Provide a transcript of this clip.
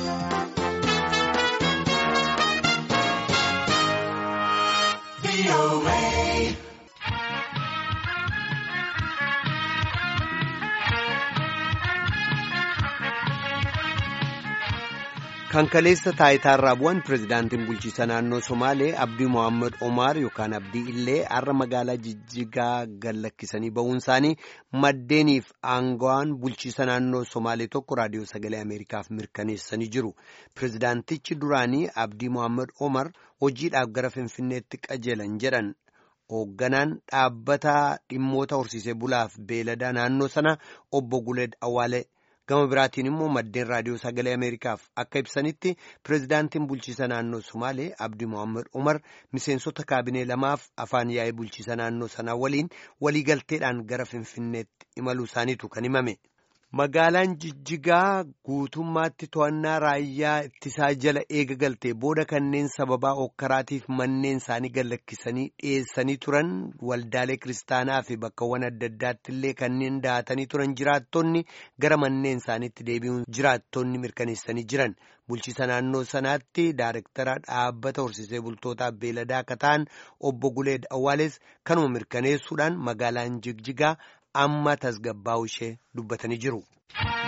Kan kaleessa taayitaarraa bu'an pirezidaantiin bulchiisa naannoo Somaalee Abdii Mohaammed Omaar yookaan Abdii illee har'a magaalaa Jijjigaa gallakkisanii ba'uun isaanii maddeeniif aangawaan bulchiisa naannoo Somaalee tokko raadiyoo sagalee Ameerikaaf mirkaneessanii jiru. Pirezidaantichi duraanii Abdii Mohaammed Omar hojiidhaaf gara Finfinneetti qajeelan jedhan. Hoogganaan dhaabbata dhimmoota horsiisee bulaaf beeladaa naannoo sana obbo Guleed Awaalee. gama biraatiin immoo maddeen raadiyoo sagalee ameerikaaf akka ibsanitti pirezidaantiin bulchiisa naannoo somaalee abdii mohaammed umar miseensota kaabinee lamaaf afaan yaa'ee bulchiisa naannoo sanaa waliin waliigalteedhaan gara finfinneetti imaluu isaaniitu kan himame. magaalaan jijjigaa guutummaatti to'annaa raayyaa ittisaa jala eega galtee booda kanneen sababaa okkaraatiif manneen isaanii gallakkisanii dhiyeessanii turan waldaalee kiristaanaa fi bakkawwan adda addaatti illee kanneen daatanii turan jiraattonni gara manneen isaaniitti deebi'uun jiraattonni mirkaneessanii jiran bulchiisa naannoo sanaatti daarektara dhaabbata horsiisee bultootaa beeladaa akka ta'an obbo Guleed Awwaales kanuma mirkaneessuudhaan magaalaan jijjigaa. amma tasgabbaa'u ishee dubbatanii jiru.